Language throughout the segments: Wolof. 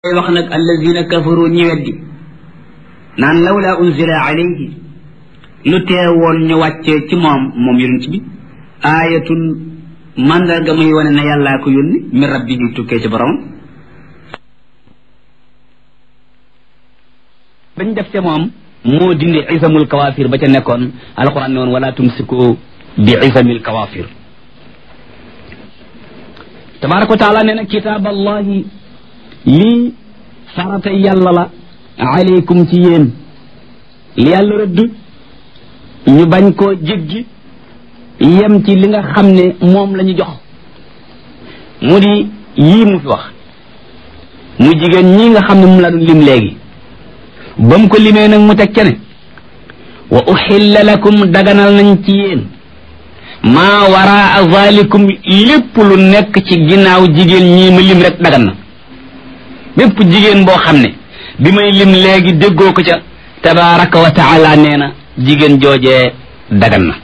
koy wax nag allazina kafaru ñi weddi naan lawla unzila alayhi lu teewoon ñu wàccee ci moom moom yonent bi aayatun mandarga muy wane ne yàllaa ko yónni min rabbihi tukkee ci borom bañ def ca moom moo dindi isamul kawaafir ba ca nekkoon alquran ne woon wala tumsiku bi isamil kawaafir tabaraka wa taala nee na kitaab allahi lii farata yàlla la aleykum ci yéen li yàlla rëdd ñu bañ koo jéggi yem ci li nga xam ne moom la ñu jox mu di yii mu fi wax mu jigéen ñii nga xam ne mu la doon lim léegi ba mu ko limee nag mu teg ca ne wa uxilla lakum daganal nañ ci yéen maa waraa zalikum lépp lu nekk ci ginnaaw jigéen ñii ma lim rek dagan na bépp jigéen boo xam ne bi may lim léegi déggoo ko ca tabaraka wa taala nee na jigéen joojee dagan na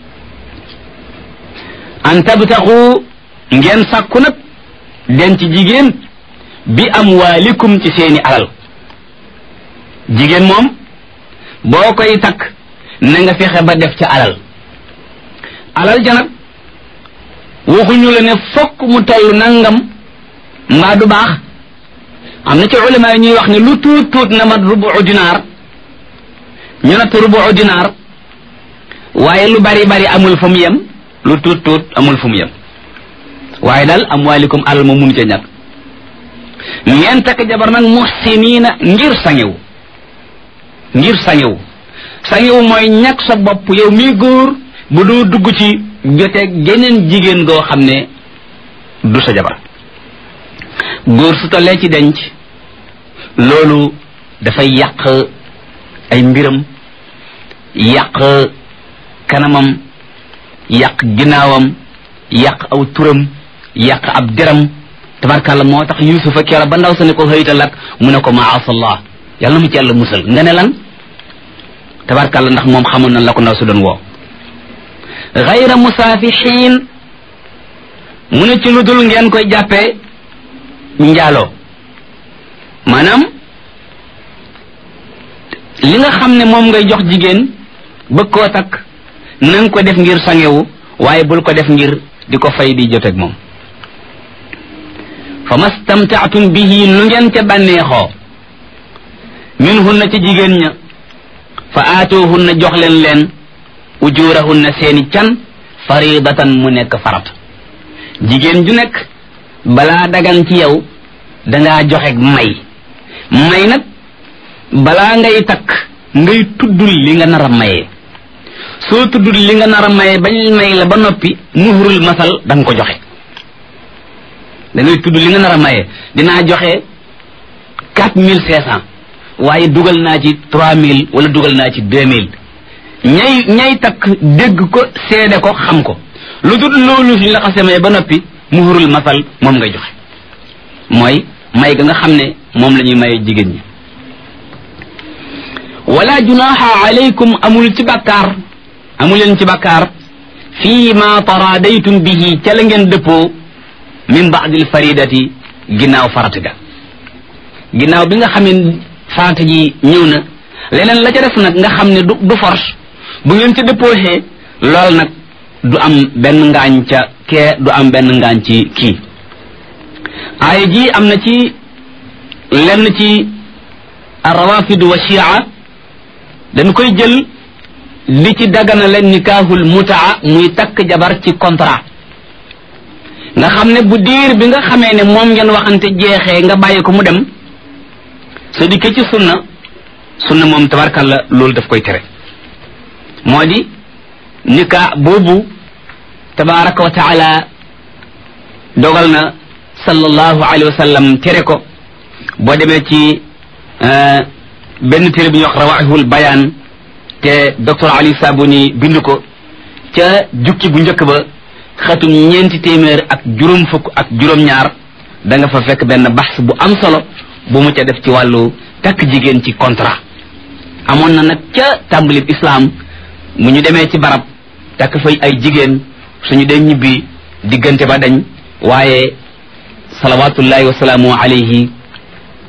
an tabtaxu ngeen sàkku nag denc jigéen bi amwaalikum ci seeni alal jigéen moom boo koy takk na nga fexe ba def ca alal alal ja nag waxuñu la ne fokk mu toll nangam mbaa du baax am na ci ulama yi ñuy wax ne lu tuut tuut na mat rubu dinaar ñu natt rubu dinaar waaye lu bari bari amul fu mu yem lu tuut tuut amul fu mu yem waaye daal amwaalikum alal ma mun ca ñàkk ngeen takk jabar nag muhsiniina ngir sangewu ngir sangewu sangewu mooy ñàkk sa bopp yow mii góor bu doo dugg ci joteeg geneen jigéen goo xam ne du sa jabar góor su tollee ci denc loolu dafay yàq ay mbiram yàq kanamam yàq ginnaawam yàq aw turam yàq ab deram tabarkàlla moo tax yusufa keera ba ndaw sa ne ko xëyta lak mu ne ko maasallah yàlla na mu ci yàlla musal nga ne lan tabarkàlla ndax moom xamoon na la ko ndaw sa doon woo xayra musaafixiin mu ne ci lu dul ngeen koy jàppee njaaloo maanaam li nga xam ne moom ngay jox jigéen bëgg koo takk na nga ko def ngir sangewu waaye bul ko def ngir di ko fay di joteeg moom fa mastamtaatum bihi nu ngeen ca bànneexoo minhunna ci jigéen ña fa aatoohunna jox leen leen ujurahunna seeni can faridatan mu nekk farat jigéen ju nekk balaa dagan ci yow dangaa joxe may may nag balaa ngay takk ngay tuddul li nga nar a mayee soo tuddul li nga nar a mayee bañ may la ba noppi muhurul masal da nga ko joxe da ngay tudd li nga nar a mayee dinaa joxe quatre mille cinq cent waaye dugal naa ci trois mille wala dugal naa ci deux mille ñay ñay takk dégg ko seede ko xam ko lu dul loolu suñ la xasee maye ba noppi muhurul masal moom ngay joxe mooy may ga nga xam ne moom la ñuy maye jigéen ñi wala junaha alaykum amul ci bàkkaar amuleen ci bàkkaar fii ma taradaytum bihi ca la ngeen dëppoo min baadil faridati ginnaaw farata ga ginnaaw bi nga xam ne farata ji ñëw na leneen la ca def nag nga xam ne du du force bu ngeen ca dëppooxee lool nag du am benn ngaañ ca kee du am benn ngaañ ci kii aaya ji am na ci lenn ci rawafid wa shia dañ koy jël li ci dagana leen nikaahul mutaa muy takk jabar ci contrat nga xam ne bu diir bi nga xamee ne moom ngeen waxante jeexee nga bàyyi ko mu dem sa dikkee ci sunna sunna moom tabarkalla loolu daf koy tere moo di nikaa boobu tabaraka wa taala dogal na sallallahu alayhi wa sallam tere ko boo demee ci benn téere bi ñuy wax rawaahul bayaan te docteur Ali Sabuni bind ko ca jukki bu njëkk ba xatum ñeenti téeméer ak juróom fukk ak juróom-ñaar da nga fa fekk benn baxs bu am solo bu mu ca def ci wàllu takk jigéen ci contrat amoon na nag ca tàmbalib islam mu ñu demee ci barab takk fay ay jigéen suñu dee ñibbi diggante ba dañ waaye salawatullahi wa salaamu alayhi